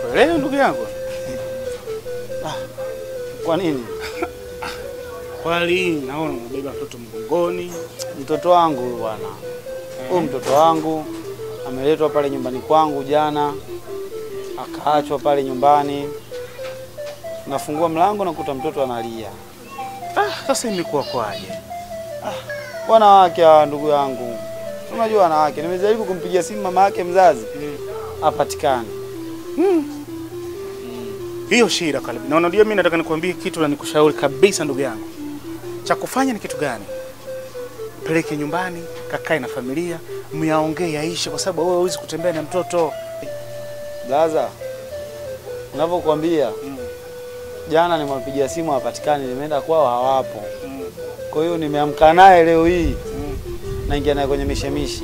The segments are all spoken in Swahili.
Leo ndugu yangu. Kwa nini? Kwani naona unabeba mtoto mgongoni. Mtoto wangu huyu bwana, huyu mtoto wangu ameletwa pale nyumbani kwangu jana, akaachwa pale nyumbani. Nafungua mlango nakuta mtoto analia. Ah, sasa imekuwa kwaje? Wanawake hawa ndugu yangu, unajua wanawake. Nimejaribu kumpigia simu mama yake mzazi, hapatikani. Hiyo shida karibu. Na unajua mimi nataka nikwambie kitu na nikushauri kabisa ndugu yangu. Cha kufanya ni kitu gani? Peleke nyumbani, kakae na familia, myaongee yaishe kwa sababu wewe huwezi kutembea na mtoto. Blaza, ninavyokuambia jana nimempigia simu hapatikani, nimeenda kwao hawapo. Kwa hiyo nimeamka naye leo hii, naingia naye kwenye mishemishe.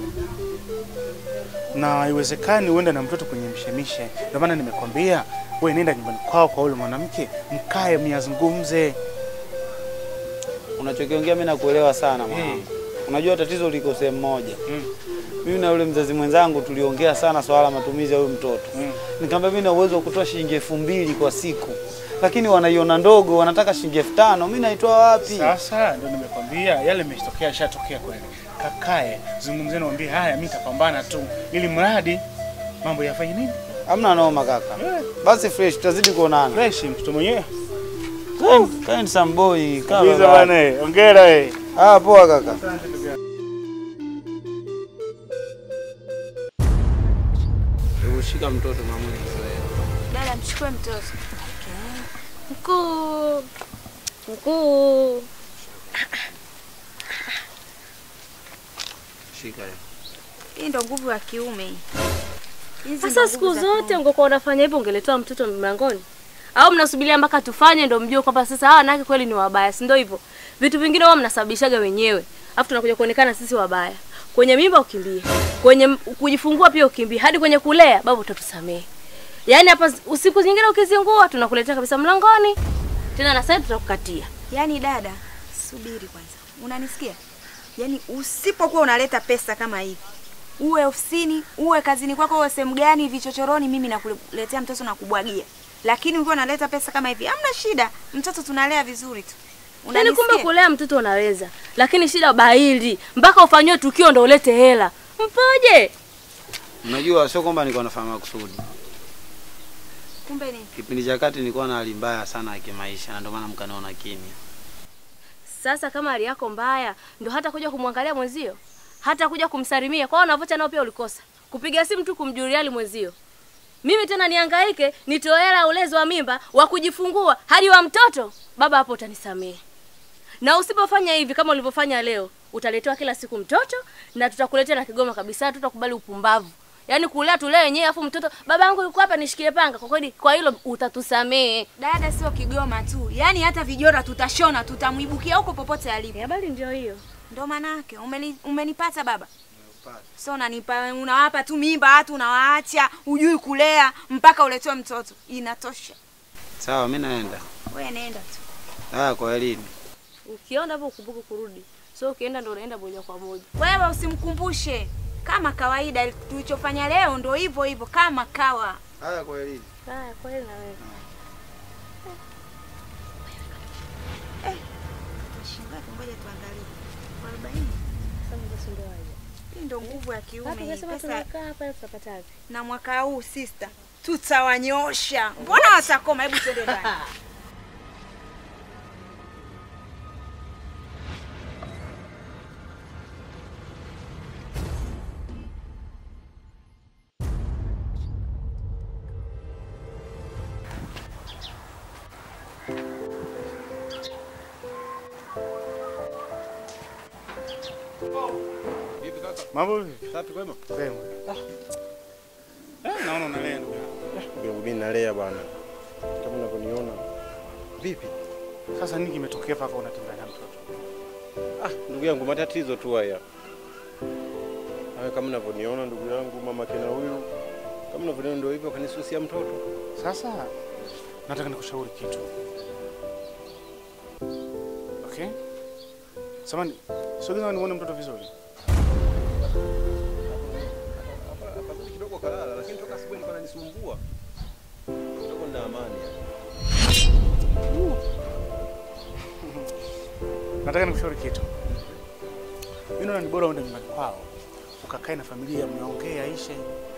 Na haiwezekani uende na mtoto kwenye mshemishe. Ndio maana nimekwambia wewe nenda nyumbani kwao kwa yule mwanamke, mkae myazungumze. Unachokiongea mimi nakuelewa sana mwanangu. Unajua tatizo liko sehemu moja. Mimi na yule mzazi mwenzangu tuliongea sana swala la matumizi ya huyu mtoto. Nikamwambia mimi na uwezo wa kutoa shilingi elfu mbili kwa siku, lakini wanaiona ndogo, wanataka shilingi elfu tano. Mimi naitoa wapi? Sasa ndio nimekwambia yale yametokea, yashatokea kweli. Kakae, zungumzeni, mwambie haya, mimi nitapambana tu ili mradi mambo yafanye nini? Hamna noma kaka. Basi fresh, tutazidi kuonana. Fresh mtoto mwenyewe. Kaeni samboi, kaa Kabisa baba. bwana, eh, hongera eh. Ah, poa kaka. Hebu shika mtoto mama Dada, mchukue mtoto. Mkuu, mkuu. Shika. Hii ndo nguvu ya kiume hii. Hizi ndo Sasa nguvu siku za zote kiume. ungekuwa unafanya hivyo ungeletoa mtoto mlangoni, au mnasubiria mpaka tufanye ndo mjue kwamba sasa hawa wanawake kweli ni wabaya, si ndio? Hivyo vitu vingine wao mnasababishaga wenyewe, afu tunakuja kuonekana sisi wabaya. Kwenye mimba ukimbie, kwenye m- kujifungua pia ukimbie, hadi kwenye kulea babu, utatusamehe. Yaani hapa usiku zingine ukizingua tunakuletea kabisa mlangoni tena, na sasa tutakukatia. Yaani dada, subiri kwanza. Unanisikia? Yaani usipokuwa unaleta pesa kama hivi, uwe ofisini, uwe kazini kwako, uwe sehemu gani, vichochoroni, mimi nakuletea mtoto na kubwagia. Lakini ukiwa unaleta pesa kama hivi, hamna shida. Mtoto tunalea vizuri tu. Yaani kumbe Unanisikia? kulea mtoto unaweza, lakini shida baili mpaka ufanyiwe tukio ndo ulete hela. Mpoje? Unajua sio kwamba nilikuwa nafanya makusudi. Kumbe ni Kipindi cha kati nilikuwa na hali mbaya sana ya kimaisha na ndio maana mkaniona kimya. Sasa kama hali yako mbaya, ndo hata kuja kumwangalia mwenzio, hata kuja kumsalimia. Kwa hiyo unavocha nao pia ulikosa kupiga simu tu kumjulia hali mwenzio. Mimi tena nihangaike nitoe hela ya ulezi wa mimba wa kujifungua hadi wa mtoto? Baba, hapo utanisamehe. Na usipofanya hivi kama ulivyofanya leo, utaletewa kila siku mtoto na tutakuletea na Kigoma kabisa, tutakubali upumbavu. Yaani kulea tulee wenyewe afu mtoto baba yangu yuko hapa nishikie panga. Kwa kweli kwa hilo utatusamehe. dada, sio Kigoma tu, yaani hata vijora tutashona, tutamwibukia huko popote alipo. Habari ndio hiyo. Ndo maana yake umeni, umenipata baba. So unanipa unawapa tu mimba watu unawaacha, hujui kulea mpaka uletewe mtoto. Inatosha. Sawa, mimi naenda. Wewe nenda tu. Haya, kwa elini. Ukiona hapo ukumbuke kurudi. So ukienda ndo unaenda moja kwa moja. Wewe usimkumbushe kama kawaida tulichofanya leo ndo hivyo hivyo kama kawa. Haya, kwa elini. Haya, kweli na wewe. Shingapi ngoja tuangalie. Kwa 40. Sasa basi ndio haja. Hii ndo nguvu ya kiume. Watu hii. wanasema Pesa tunakaa hapa tutapata wapi? na mwaka huu sister tutawanyosha. Mbona watakoma? Hebu twende ndani. Mambo vipi? Safi kwema? Kwema. Ah, naona unalea ndugu yangu. Ndio mimi nalea bwana, kama unavyoniona. Vipi? Sasa nini kimetokea mpaka unatembea na mtoto? Ah, ndugu yangu, matatizo tu haya. Haya, kama unavyoniona ndugu yangu, mama kina huyu, kama unavyoniona ndio hivyo, kanisusia mtoto. Sasa nataka nikushauri kitu. Okay? Samani, sogeza nione mtoto vizuri. Afadhali kidogo kalala, lakini toka asubuhi alikuwa ananisumbua. na amani. Nataka nikushauri kitu. Mimi naona ni bora uende nyumbani kwao ukakae na familia, mnaongea aishe.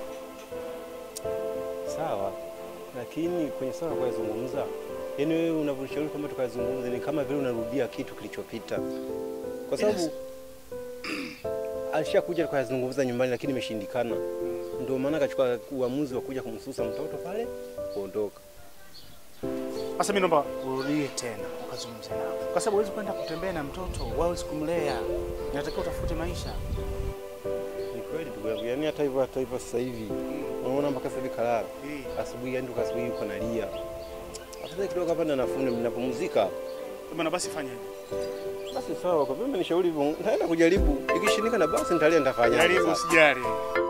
Sawa, lakini kwenye swala la kuyazungumza, yaani wewe unavyoshauri kwamba tukayazungumze ni kama vile unarudia kitu kilichopita, kwa sababu alishakuja tukayazungumza nyumbani, lakini imeshindikana. Ndio maana akachukua uamuzi wa kuja kumsusa mtoto pale kuondoka. Sasa mimi naomba urudie tena ukazungumze nao, kwa sababu huwezi kwenda kutembea na mtoto, wawezi kumlea, inatakiwa utafute maisha. Ni kweli ndugu yangu, yaani hata hivyo hata hivyo sasa hivi unaona mpaka sasa hivi kalala asubuhi, yaani toka asubuhi yuko nalia. Afadhali kidogo hapa na nafuni ninapumzika. Bwana, basi fanya hivi. Basi sawa, kwa vile nishauri hivyo, nitaenda kujaribu. Ikishindikana basi nitalia nitafanya. Jaribu, usijali.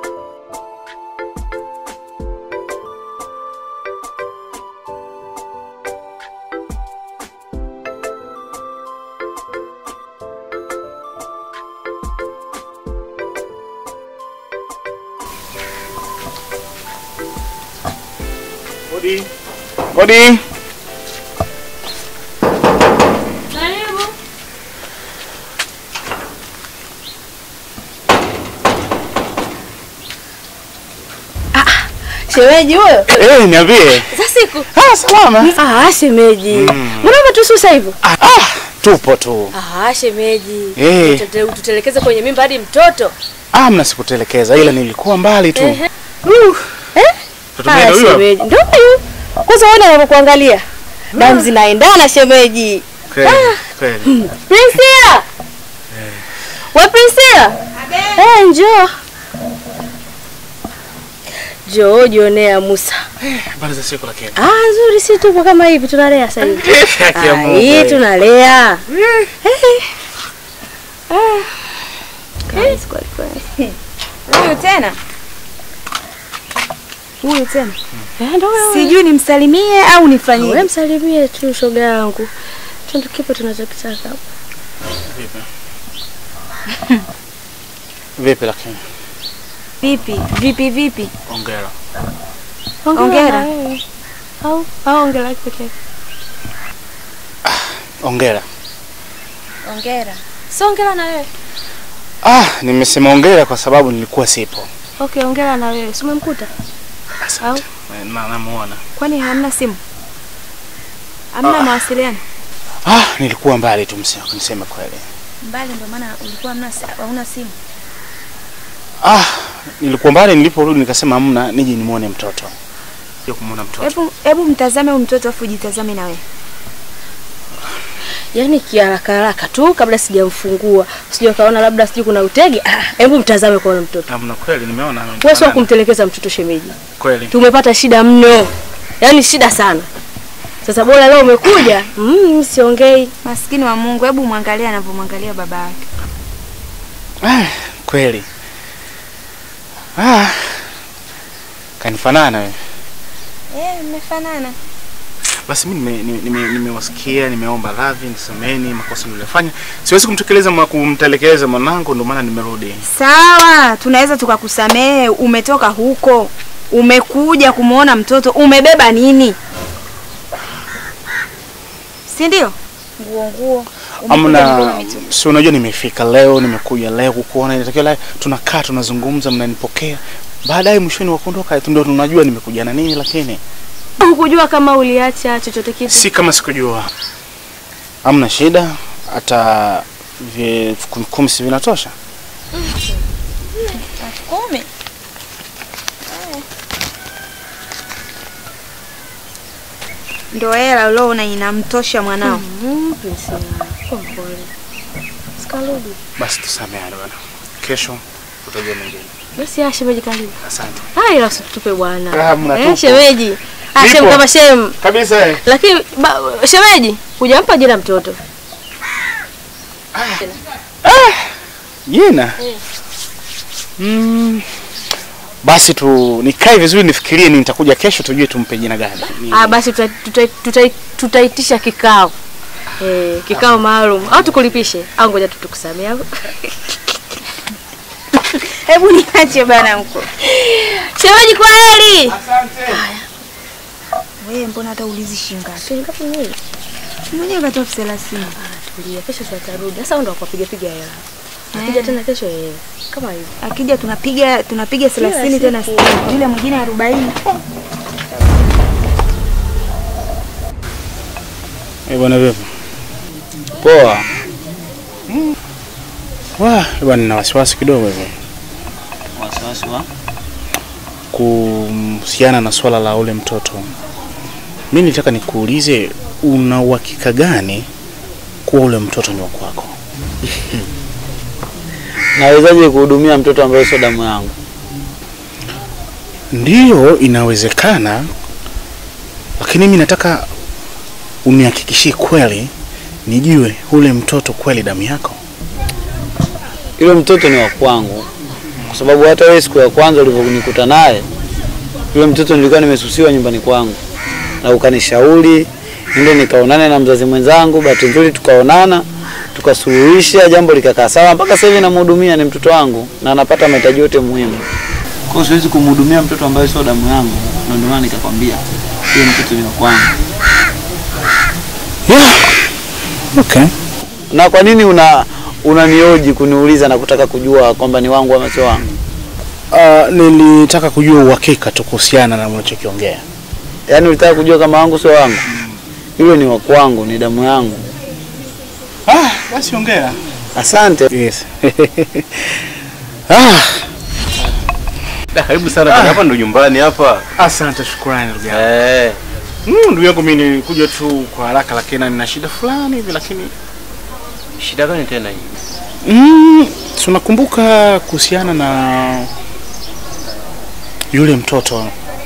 Odi. Odi. Karibu. Shemeji huyo? Eh, niambie. Za siku. Ah, salama. Ah, shemeji. Mbona umetususa hivyo? Ah, ah, tupo tu. Ah, shemeji. Eh. Tute- Tutelekeze kwenye mimba hadi mtoto. Ah, mna sikutelekeza ila nilikuwa mbali tu. Ehe. Uh. Eh? Mtoto Ah, mwenyewe huyo? shemeji. Ndio huyu. Kwanza uone anavyokuangalia. Damu zinaendana shemeji. Kweli, kweli. Priscilla. We Priscilla. Eh, njoo. Njoo jionea Musa. Habari za siku lakini. Ah, nzuri si tupo kama hivi tunalea sasa hivi. Haki ya Ah, Mungu. Hii tunalea. Eh. Ah. Kazi kweli kweli. Huyu tena huyu tena, Eh, ndio wewe. sijui nimsalimie au Wewe nifanyie. msalimie tu shoga yangu. Tundu kipo tunachokitaka. Vipi? Vipi lakini? Vipi vipi vipi? Ongera. Hongera. na wewe. Au au ongera yake pekee. Ongera. Ongera. Si ongera na wewe. Ah, nimesema ongera kwa sababu nilikuwa sipo. Okay, ongera na wewe. Si umemkuta? Asante. Na namuona. Kwani hamna simu? Hamna mawasiliano? Ah, nilikuwa mbali tu msema, niseme kweli. Mbali ndio maana ulikuwa hamna si- hauna simu. Ah, nilikuwa mbali niliporudi nikasema hamna nije nimuone mtoto. Sio kumuona mtoto. Hebu hebu mtazame huyu mtoto afu jitazame na wewe. Yaani kiharaka haraka tu kabla sijamfungua. Sijui kaona labda sijui kuna utege. Ah, hebu mtazame kwa yule mtoto. Hamna kweli nimeona. Wewe sio amefanana. kumtelekeza mtoto shemeji. Kweli. Tumepata shida mno. Yaani shida sana. Sasa bora leo umekuja. Mm, siongei. Maskini wa Mungu, hebu mwangalie anavyomwangalia baba yake. Ah, kweli. Ah. Kanifanana wewe. Eh, mmefanana. Basi mimi nimewasikia nime, nime, nimewasikia, nimeomba radhi, nisameni makosa niliyofanya. Siwezi kumtekeleza mwa kumtelekeza mwanangu, ndio maana nimerudi. Sawa, tunaweza tukakusamehe. Umetoka huko, umekuja kumwona mtoto, umebeba nini? Si ndio? Nguo nguo. Umekuja mikono Amna, mitupu. si unajua nimefika leo, nimekuja leo kukuona, inatakiwa leo tunakaa tunazungumza, mnanipokea. Baadaye mwishoni wa kuondoka tu ndio tunajua nimekuja na nini, lakini Hukujua kama uliacha chochote kitu. si kama sikujua. Amna shida, hata vi- elfu kumi kumi si vinatosha. Kumi. Ndo hela uliona inamtosha mwanao. Mm, Priscilla. Kwa pole. Sikarudi. Basi tusameane bwana, kesho tutajua mengine. Basi ah, shemeji karibu. Asante Ah, ila usitupe bwana. Ah, mnatupa. Eh, shemeji. Ah, Nipo. shem kama shem. kabisa. eh. Lakini ba, shemeji, hujampa jina mtoto. Jina mm, basi tu nikae vizuri nifikirie, ni nitakuja kesho tujue tumpe jina gani. Ni- Ah, basi tuta- tuta- tuta- tutaitisha kikao. Eh, kikao maalum. Au tukulipishe au ngoja tu tukusamee. au? Hebu niache bana mko. Shemeji kwa heri. Wewe mbona hata ulizi shinga? Shilingi ngapi nyingi? Mwenyewe katoa elfu thelathini. Tulia, kesho tutarudi. Sasa ndo akapiga piga hela. Akija tena kesho yeye. Kama hivyo. Akija tunapiga tunapiga thelathini tena siku. sitini. Yule mwingine arobaini. Eh, bwana vipi? Poa. Wah, bwana nina wasiwasi kidogo hivi Wasiwasi wa? kuhusiana na swala la ule mtoto. Mimi nitaka nikuulize una uhakika gani kuwa ule mtoto ni wa kwako? Nawezaje kuhudumia mtoto ambaye sio damu yangu? Ndiyo, inawezekana, lakini mimi nataka unihakikishie kweli, nijue ule mtoto kweli damu yako. Yule mtoto ni wa kwangu, kwa sababu hata wewe siku ya kwanza ulivyonikuta naye, yule mtoto nilikuwa nimesusiwa nyumbani kwangu, na ukanishauri ndio nikaonane na mzazi mwenzangu. Bahati nzuri tukaonana, tukasuluhisha jambo likakaa sawa, mpaka sasa hivi namhudumia, ni mtoto wangu na anapata mahitaji yote muhimu. Kwa hiyo siwezi kumhudumia mtoto ambaye sio damu yangu, na ndio maana nikakwambia yule mtoto ni wa kwangu. Yeah. Okay. Na kwa nini una unanioji kuniuliza na kutaka kujua kwamba ni wangu ama sio wangu? Uh, nilitaka kujua uhakika tu kuhusiana na unachokiongea. Yaani ulitaka kujua kama wangu sio wangu? Yule ni wa kwangu, ni damu yangu. Ah, basi ongea. Asante. Yes. ah, Da, karibu sana bwana, hapa ndo nyumbani hapa. asante, shukrani ndugu yangu. Eh. Mm, ndugu yangu mimi nilikuja tu kwa haraka, lakini nina shida fulani hivi, lakini Shida gani tena hii? mm, si unakumbuka kuhusiana na yule mtoto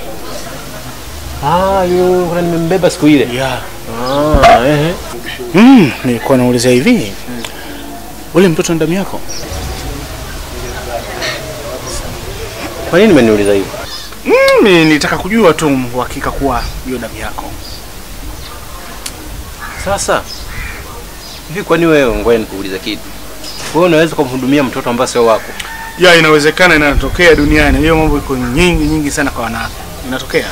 Ah, yule kuna nimembeba siku ile. yeah. Ah, eh. Mm, nilikuwa nauliza hivi ule mtoto ni damu yako? Kwa nini umeniuliza hivyo? Mm, ni- nilitaka kujua tu uhakika kuwa hiyo damu yako. Sasa hivi, kwani wewe, ngoja nikuulize kitu. Wewe unaweza kumhudumia mtoto ambaye sio wako? Ya, inawezekana, inatokea duniani. Hiyo mambo iko nyingi nyingi sana kwa wanawake, inatokea.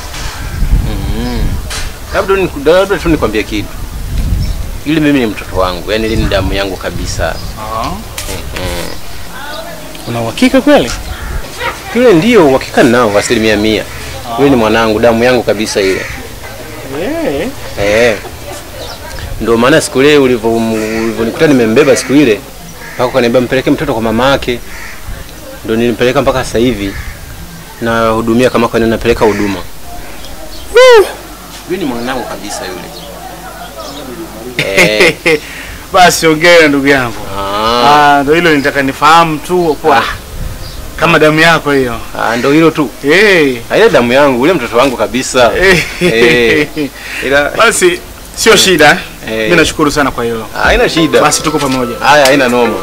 Labda ni- labda tu nikwambie kitu. Yule mimi ni mtoto wangu, yaani ile ni damu yangu kabisa. Una uhakika kweli? Yule ndio uhakika nao asilimia mia. Yule ni mwanangu, damu yangu kabisa ile. Eh. Eh. Ndio maana siku ile ulivyo ulivyonikuta nimembeba siku ile mpaka ukaniambia mpeleke mtoto kwa mama yake. Ndio nilimpeleka mpaka sasa hivi na hudumia kama kwa napeleka huduma. Yule ni mwanangu kabisa yule. Eh. Basi ongea ndugu yangu. Ah, Ah, ndio hilo nitaka nifahamu tu kwa kama damu yako hiyo. ah, ndio hilo tu. Eh. Ah, Ile damu yangu, ule mtoto wangu kabisa. Eh. Eh. Ila Basi sio shida. Eh. Mimi nashukuru sana kwa hilo. haina shida. Basi tuko pamoja. Haya, haina noma.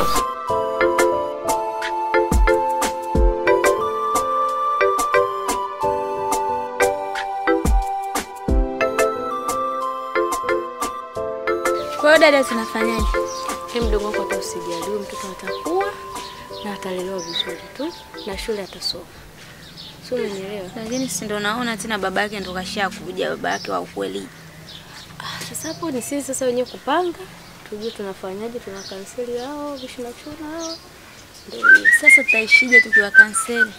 Kwa hiyo dada, tunafanyaje? Hem, mdogo wako hata usijali, huyu mtoto atakuwa na atalelewa vizuri tu na shule atasoma. Sio, umenielewa? Lakini si ndo naona tena baba yake ndo kashakuja, baba yake wa ukweli. Ah, sasa hapo ni sisi sasa wenyewe kupanga, tujue tunafanyaje, tuna kanseli hao vishuna chuna hao. Ndio hivyo. Sasa tutaishije tukiwa kanseli?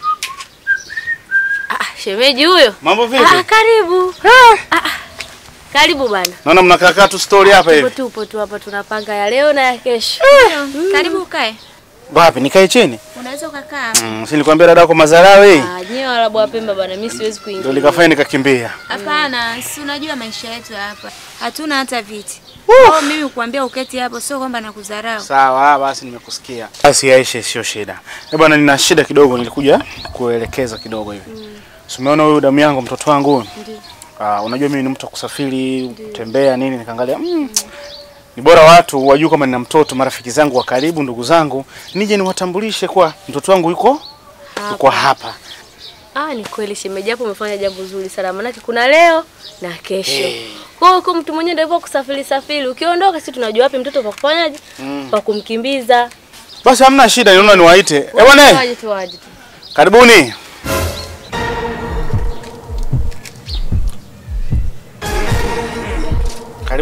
Ah, shemeji huyo. Mambo vipi? Ah, karibu. Ah, ah. Karibu bana. Naona mnakaa kaa tu story hapa Tupo hivi. tupo tu hapa tunapanga ya leo na ya kesho. Karibu ukae. Wapi nikae chini? Unaweza ukakaa. Mm, si nilikwambia dada yako Mazarawi. Ah, nyewe Waarabu wa Pemba bana, mimi siwezi Ndio kuingia. likafanya nikakimbia. Hapana, si unajua maisha yetu ya hapa. Hatuna hata viti. Oh, mimi kuambia uketi hapo sio kwamba nakudharau. Sawa, basi nimekusikia. Basi Aisha, sio shida. Eh bwana, nina shida kidogo, nilikuja kuelekeza kidogo hivi. Mm. Umeona huyu damu yangu mtoto wangu huyu? Ndio. Ah, unajua mimi ni mtu wa kusafiri, kutembea nini, nikaangalia mm, ni bora watu wajue kama nina mtoto, marafiki zangu wa karibu, ndugu zangu, nije niwatambulishe kwa mtoto wangu yuko yuko hapa. Ah, ni kweli shemeji, hapo umefanya jambo zuri sana, maanake kuna leo na kesho. Kwa hiyo kwa mtu mwenyewe ndio hivyo kusafiri safiri, ukiondoka sisi tunajua wapi mtoto pa kufanyaje, pa kumkimbiza. Basi hamna shida, niona niwaite. Eh bwana, Waje tu waje tu. karibuni.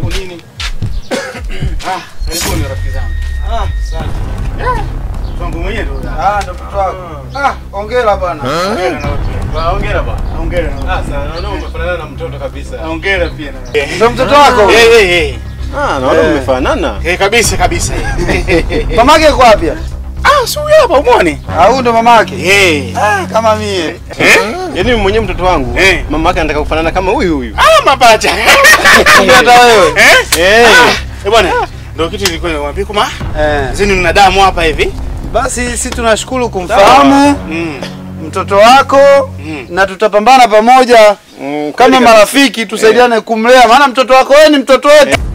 huku nini? Ah, karibuni rafiki zangu. Ah, asante. Wangu mwenyewe ndo. Ah, ndo mtoto wako. Ah, hongera bwana. Hongera na wewe pia. Hongera bwana. Hongera na wewe. Ah, sana naona umefanana na mtoto kabisa. Hongera pia na wewe. Ndo mtoto wako? Eh eh eh. Ah, naona Eh. umefanana. Eh kabisa kabisa. Mamake yuko wapi? Ah, si huyu hapa umwone. Ah, huyu ndo mamake. Eh. Ah, kama mie. Eh? Yaani mimi mwenyewe mtoto wangu, Eh. mama yake anataka kufanana kama huyu huyu. Ah, mapacha. Kumbe hata wewe. Eh? Eh. Eh bwana, ndio kitu nilikuwa nimwambia kuma. Eh. Zini mna damu hapa hivi. Basi sisi tunashukuru kumfahamu Mm. mtoto wako Mm. na tutapambana pamoja Mm, kama kweli marafiki tusaidiane kumlea, maana mtoto wako wewe ni mtoto wetu.